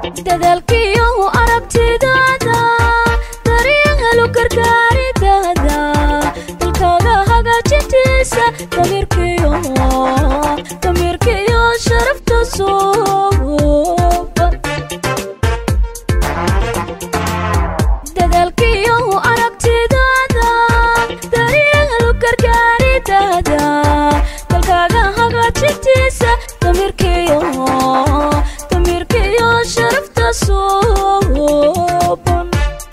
dadaalkiyo aragtidaada daryeelu gargaaridaada dalkaaga hagaajintiisa damirkiyo damirkiyo sharafta suuba dadaalkiyo aragtidaada daryeelu gargaaridaada dalkaaga hagaajintiisa damirkiyo damirkiyo sharafta suuban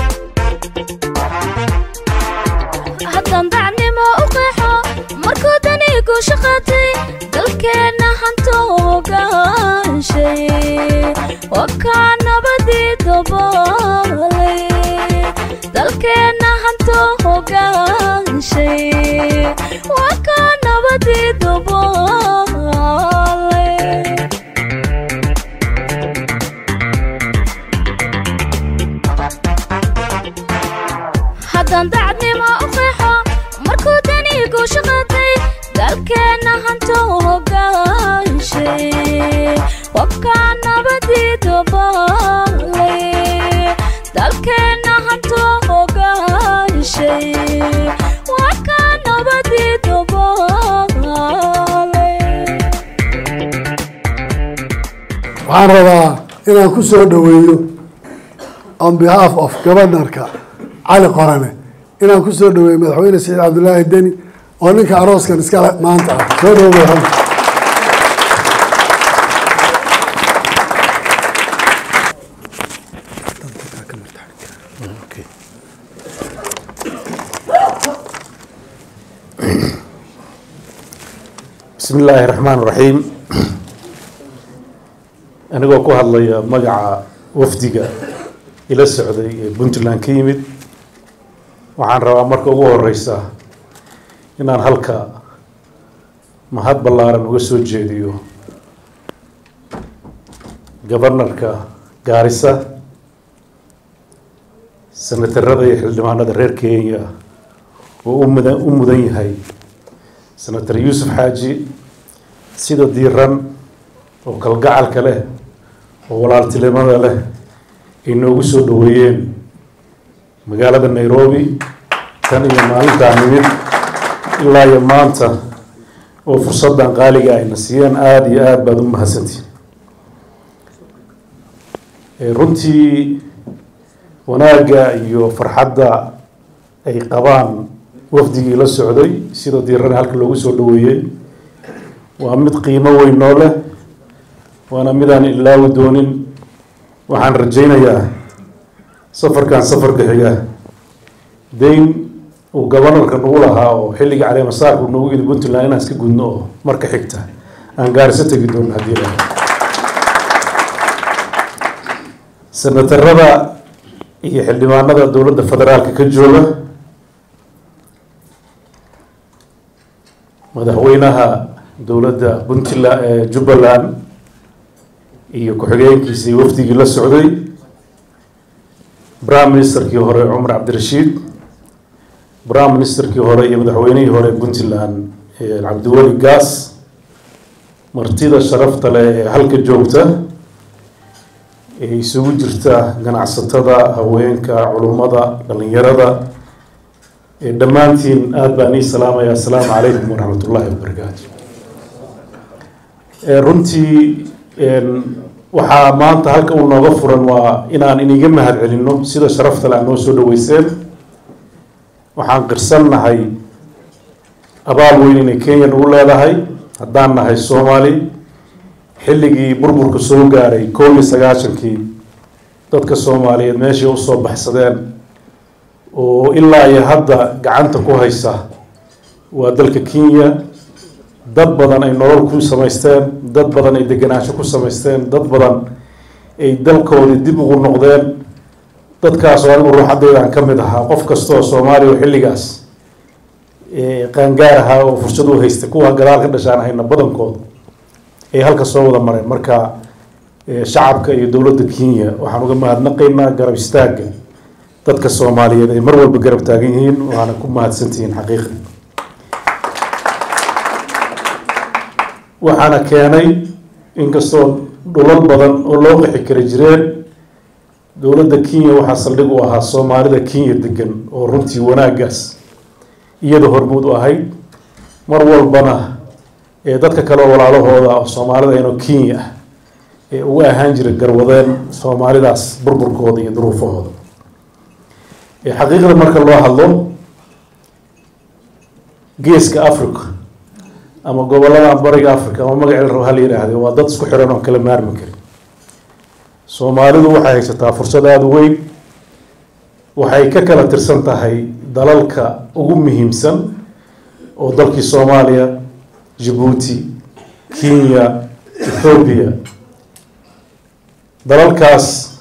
haddaan dacnimo u qeexo markuu danigu shaqatay dalkeenna hanto hogaanshay waa kaa nabadii dabalay dalkeenna hanto hogaanshay waa kaa nabadii dabalay haddaan dacadnimo u qeexo markuu danigu shaqatay dalkeenna hanto hogaanshay wakaa nabadii dabalay dalkeenna hanto hogaanshay wakaa nabadii dabalay waxaan rabaa inaan ku soo dhoweeyo on behalf of governorka cali qorane inaan ku soo dhoweeyo madaxweyne saciid cabdulaahi deni oo ninka arooskan iskale maanta ah soo dhowo madaxweyne bismi illaahi raxmaan raxiim anigoo ku hadlaya magaca wafdiga ila socday ee puntland ka yimid waxaan rabaa marka ugu horeysa inaan halka mahad ballaaran uga soo jeediyo gobarnarka gaarisa senatarada iyo xildhibaanada reer kenya oo u mudan u mudan yahay senator yuusuf xaaji sida diiran oo kalgacalka leh oo walaaltinimada leh ay noogu soo dhoweeyeen magaalada nairobi tan iyo maalintaa nimid ilaa iyo maanta oo fursaddan qaaliga ayna siiyeen aada iyo aada baad u mahadsantihin Eh, runtii wanaagga iyo farxadda ay qabaan wafdigii la socday sida diirana halka loogu soo dhoweeyey waa mid qiimo weyn noo leh waana midaan ilaawi doonin waxaan rajaynayaa safarkan safarka xiga dayn uu gobanarka nagu lahaa oo xilligii caleemasaarku nagu yidhi puntland inaan iska gudno oo marka xigta aan gaariso tegi doono haddii la senatarada iyo xildhibaanada dowladda federaalka ka jooga madaxweynaha dowladda puntland ee jubbaland iyo ku-xigeenkiisii wafdigii la socday prime ministerkii hore cumar cabdirashiid prime ministerkii hore iyo madaxweynihii hore puntland ee cabdiweli gaas martida sharafta leh ee halka joogta ee isugu jirta ganacsatada haweenka culummada dhalinyarada ee dhammaantiin aada baan ii salaamaya assalaamu calaykum waraxmat ullaahi wabarakaatu Eh, runtii een, waxaa maanta halka uu nooga furan waa inaan iniga mahad celinno sida sharafta le aad noo soo dhaweyseen waxaan qirsannahay abaal weyn inay kenya nagu leedahay haddaan nahay soomaali xilligii burburka soo gaaray koob iyo sagaashankii dadka soomaaliyeed meeshay usoo baxsadeen oo ilaa iyo hadda gacanta ku haysa waa dalka kenya dad badan ay nolol ku samaysteen dad badan ay degenaansho ku samaysteen dad badan ay dalkoodii dib ugu noqdeen dadkaas oo anigu ruuxadeydaan ka mid ahaa qof kasta oo soomaaliya oo xilligaas eh, qaangaar ahaa oo fursad u haystay kuwa gadaal ka dhashaan hayna badankooda ay halka soo wada mareen marka eh, shacabka iyo dowladda kenya waxaan uga mahadnaqaynaa garab istaagga dadka soomaaliyeed ay mar walba garab taagan yihiin waana ku mahadsantihiin xaqiiqa waxaana keenay inkastoo dhulal badan oo loo qixi kari jireen dowladda kenya waxaa saldhig u ahaa soomaalida kenya degan oo runtii wanaaggaas iyada hormuud u ahayd mar walbana ee dadka kale oo walaalahooda oo soomaalida inoo kenya ah ee uga ahaan jiray garwadeen soomaalidaas burburkooda iyo duruufahooda xaqiiqda marka loo hadlo geeska africa ama gobolada bariga africa ama magaceeda rabo hala yidhaahde waa dad isku xiran oon kala maarmi karin soomaalidu waxay haysataa fursad aada u weyn waxay ka kala tirsan tahay dalalka ugu muhiimsan oo dalkii soomaaliya jabuuti kenya ethoobiya dalalkaas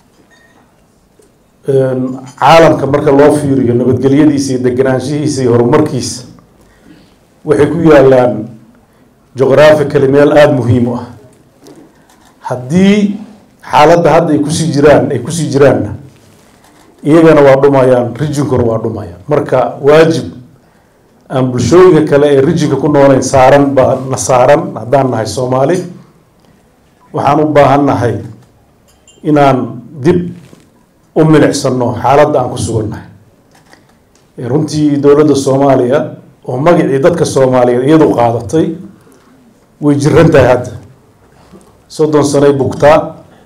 caalamka marka loo fiiriyo nabadgelyadiisa iyo deganaanshihiisa iyo horumarkiisa waxay ku yaalaan juqhraphically meel aada muhiim u ah haddii xaaladda hadda ay kusii jiraan ay kusii jiraanna iyagana waa dhumayaan rijinkuna waa dhumayaan marka waajib aan bulshooyinka kale ee rijinka ku nooleyn saaran baa na saaran haddaan nahay soomaali waxaan u baahan nahay inaan dib u milicsano xaaladda aan ku sugannahay runtii dowladda soomaaliya oo magacii dadka soomaaliyeed iyadu qaadatay way jiran tahay hadda soddon sanay bugtaa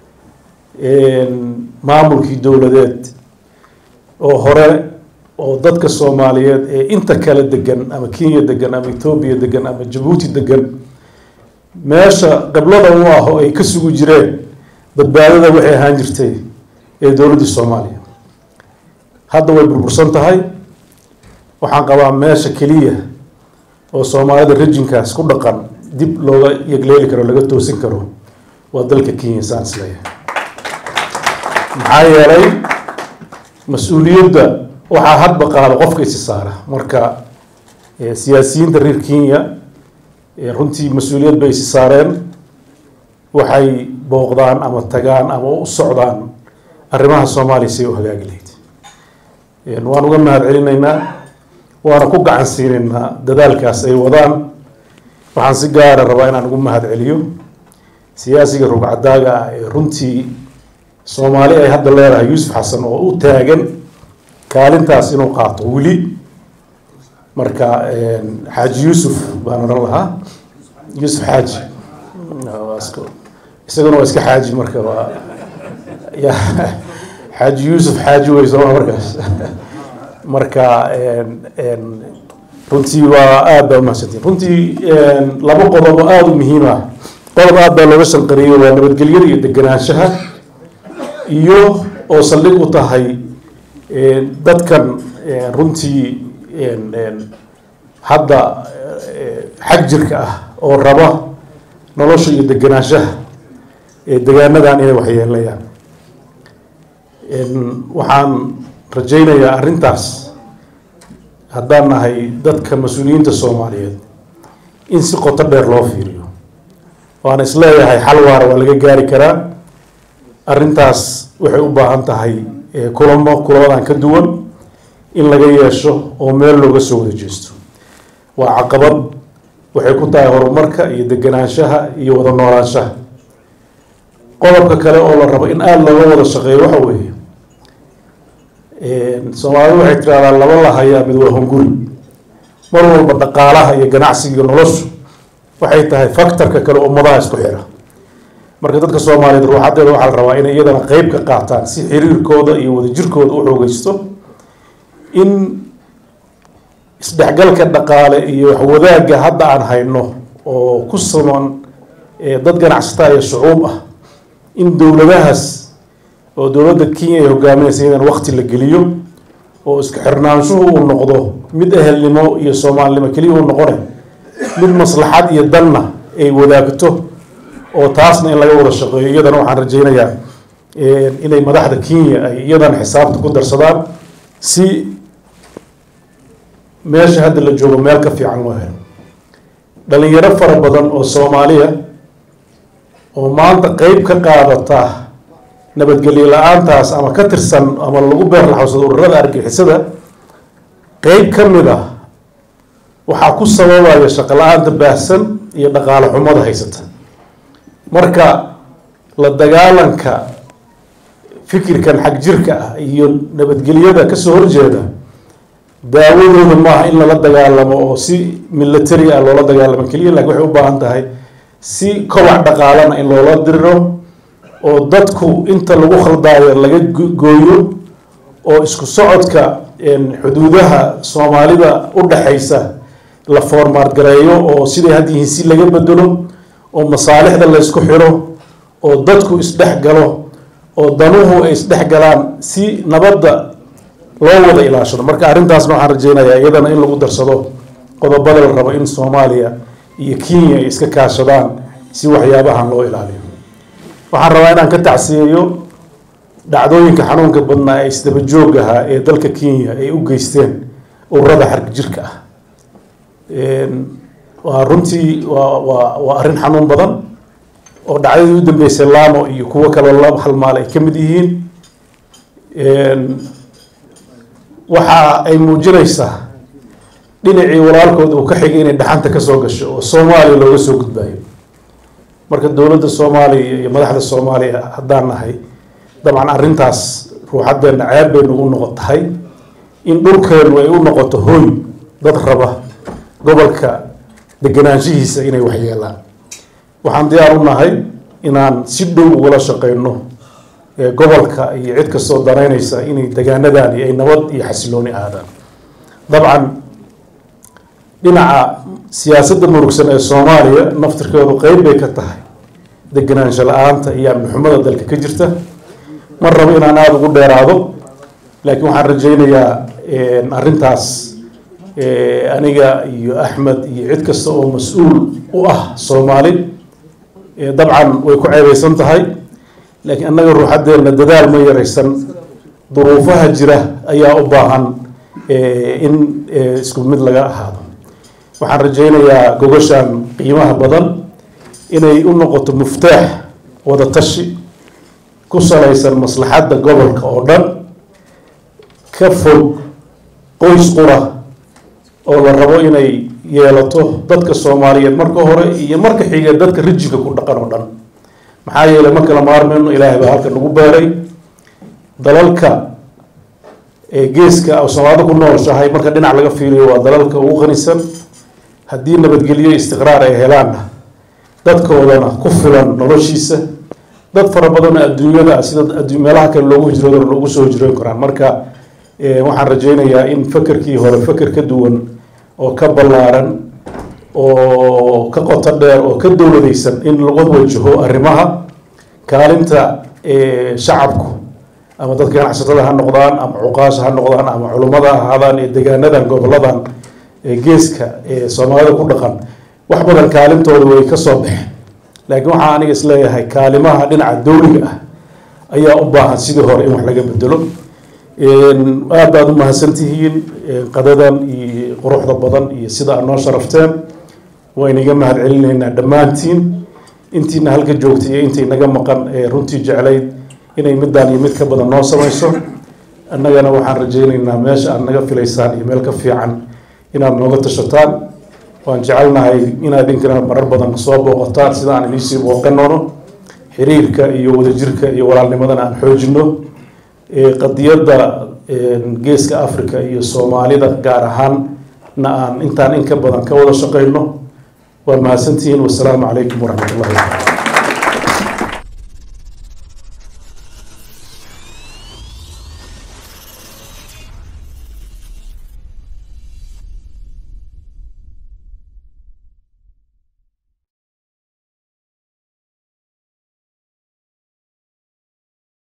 maamulkii dowladeed oo hore oo dadka soomaaliyeed ee inta kale degan ama kenya degan ama ethoobiya degan ama jabuuti degan meesha qablada u ah oo ay ka sugi jireen badbaadada waxay ahaan jirtay ee dowladda soomaaliya hadda way burbursan tahay waxaan qabaa meesha keliya oo soomaalida rejinkaas ku dhaqan dib looga yegleeli karo laga toosin karo waa dalka kenya saan isleeyahay maxaa yeelay mas-uuliyadda waxaa hadba qaada qofka isi saara marka siyaasiyiinta reer kenya runtii mas-uuliyad bay isi saareen waxay booqdaan ama tagaan ama u socdaan arrimaha soomaaliya say u hagaagi lahayd waan uga mahad celinaynaa waana ku gacan siinaynaa dadaalkaas ay wadaan waxaan si gaara rabaa inaan ugu mahad celiyo siyaasiga rugcadaaga ah ee runtii soomaali ay hadda leedahay yuusuf xasan oo u taagan kaalintaas inuu qaato weli marka xaaji yuusuf baan odhan lahaa yuusuf xaaji isaguna waa iska xaaji marka waa ya xaaji yuusuf xaaji wey sooma markaas marka runtii waa aada baa umahadsantiin runtii laba qodob oo aada u muhiim ah qodob aada baa looga shanqariyey waa nabadgelyada iyo deganaanshaha iyo oo saldhig u tahay dadkan runtii hadda xag jirka ah oo raba nolosha iyo deganaanshaha ee degaanadan inay waxyeelayaan waxaan rajaynayaa arrintaas haddaan nahay dadka mas-uuliyiinta soomaaliyeed in si qoto dheer loo fiiriyo waana isleeyahay xal waara waa laga gaari karaa arrintaas waxay u baahan tahay kulamo kulamadan ka duwan in laga yeesho oo meel looga soo wada jeesto waa caqabad waxay ku tahay horumarka iyo deganaanshaha iyo wada noolaanshaha qodobka kale oo la rabo in aada looga wada shaqeeyo waxa weeye soomaalidu waxay tiraahdaa laba la hayaa mid waa hunguri mar walba dhaqaalaha iyo ganacsiga iyo noloshu waxay tahay factorka kale ummadaha isku xira marka dadka soomaaliyeed ruuxadeeda waxaa la rabaa inay iyadana qeyb ka qaataan si xiriirkooda iyo wadajirkooda u xoogeysto in isdhexgalka dhaqaale iyo waxwadaagga hadda aan hayno oo ku saman dad ganacsataa iyo shucuub ah in dowladahaas oo dowladda kenya ay hogaaminaysa iyadan wakti la geliyo oo isku xirnaanshuhu uu noqdo mid ehelnimo iyo soomaalinimo keliya uu noqonay mid maslaxad iyo danna ay wadaagto oo taasna in laga wada shaqeeyo iyadana waxaan rajaynayaa inay madaxda kenya ay iyadana xisaabta ku darsadaan si meesha hadda la joogo meel ka fiican loo helo dhalinyaro fara badan oo soomaaliya oo maanta qeyb ka qaadata nabadgelyo la-aantaas ama ka tirsan ama lagu beerlaxawsado ururada argixisada qeyb ka mid ah waxaa ku sababaya shaqo la-aanta baahsan iyo dhaqaale xumada haysata marka la dagaalanka fikirkan xag jirka ah iyo nabadgelyada kasoo horjeeda daawadooda maaha in lala dagaalamo oo si military ah loola dagaalamo keliya laakiin waxay u baahan tahay si kobac dhaqaalana in loola diriro oo dadku inta lagu khaldaayo laga gooyo oo isku socodka xuduudaha soomaalida u dhaxaysa la foormaad gareeyo oo siday had yihiin si laga bedelo oo masaalixda la ysku xiro oo dadku isdhex galo oo danuhu ay isdhex galaan si nabadda loo wada ilaashado marka arrintaasna waxaan rajeynayaa iyadana in lagu darsado qodobada la rabo in soomaaliya iyo kenya ay iska kaashadaan si waxyaabahan loo ilaaliyo waxaan rabaa inaan ka tacsiyeeyo dhacdooyinka xanuunka badnaa ee isdaba joog ahaa ee dalka kenya ay u geysteen ururada xarg jirka ah waa runtii waa waa waa arrin xanuun badan oo dhacdadii u dambeysay lamo iyo kuwo kaloo la halmaal ay ka mid yihiin waxa ay muujinaysaa dhinacii walaalkood uu ka xigay inay dhaxanta kasoo gasho oo soomaaliya looga soo gudbaayo marka dowladda soomaaliya iyo madaxda soomaaliya haddaan nahay dabcan arrintaas ruuxadeena ceeb bay nagu noqon tahay in dhulkeenu ay u noqoto hooy dad raba gobolka deganaanshihiisa inay waxyeelaan waxaan diyaar u nahay inaan si dhow ugala shaqeyno gobolka iyo cid kastoo danaynaysa inay degaanadani ay nabad iyo xasilooni aadaan dabcan dhinaca siyaasadda murugsan ee soomaaliya naftirkeedu qeyb bay ka tahay deganaansho la-aanta iyo amnixumada dalka ka jirta ma rabo inaan aada ugu dheeraado laakiin waxaan rajeynayaa arrintaas aniga iyo axmed iyo cid kasta oo mas-uul u ah soomaali dabcan way ku ceebeysan tahay laakiin annaga ruuxadeena dadaal ma yaraysan duruufaha jira ayaa u baahan in isku mid laga ahaado waxaan rajeynayaa gogashan qiimaha badan inay u noqoto muftaax wada tashi ku salaysan maslaxadda gobolka oo dhan ka fog qoys qura oo la rabo inay yeelato dadka soomaaliyeed marka hore iyo marka xiga dadka rijinka ku dhaqan oo dhan maxaa yeelay ma kala maarmayno ilaahay baa halka nagu beeray dalalka geeska soomaalida ku nooshahay marka dhinac laga fiiriyo waa dalalka ugu qanisan haddii nabadgelyo istiqraar ay helaanna dadkoodana ku filan noloshiisa dad fara badanoo adduunyada sida meelaha kale loogu hijroodana loogu soo hijroon karaan marka waxaan rajeynayaa in fakerkii hore faker ka duwan oo ka ballaaran oo ka qoto dheer oo ka dowladaysan in lagu wajaho arrimaha kaalinta shacabku ama dadka ganacsatada ha noqdaan ama cuqaasha ha noqdaan ama culummada ha ahaadaan ee degaanadan goboladan geeska ee soomaalida ku dhaqan wax badan kaalintooda way ka soo baxeen laakiin waxaa aniga isleeyahay kaalimaha dhinaca dowliga ah ayaa u baahan sidii hore in wax laga bedelo aad baad u mahadsantihiin qadadan iyo quruxda badan iyo sida aad noo sharafteen wayna iga mahad celinaynaa dhammaantiin intiina halka joogtay iyo intii naga maqan ee runtii jeclayd inay midaan iyo mid ka badan noo samayso annagana waxaan rajeynaynaa meesha aad naga filaysaan iyo meel ka fiican inaad nooga tashataan waan jecelnahay inaad idinkana marar badan soo booqataan sida aan idiisii booqanoono xiriirka iyo wadajirka iyo walaalnimadana aan xoojino qadiyadda geeska africa iyo soomaalida gaar ahaanna aan intaan in ka badan ka wada shaqeyno waa mahadsantihiin wasalaamu calaykum waraxmat ullahi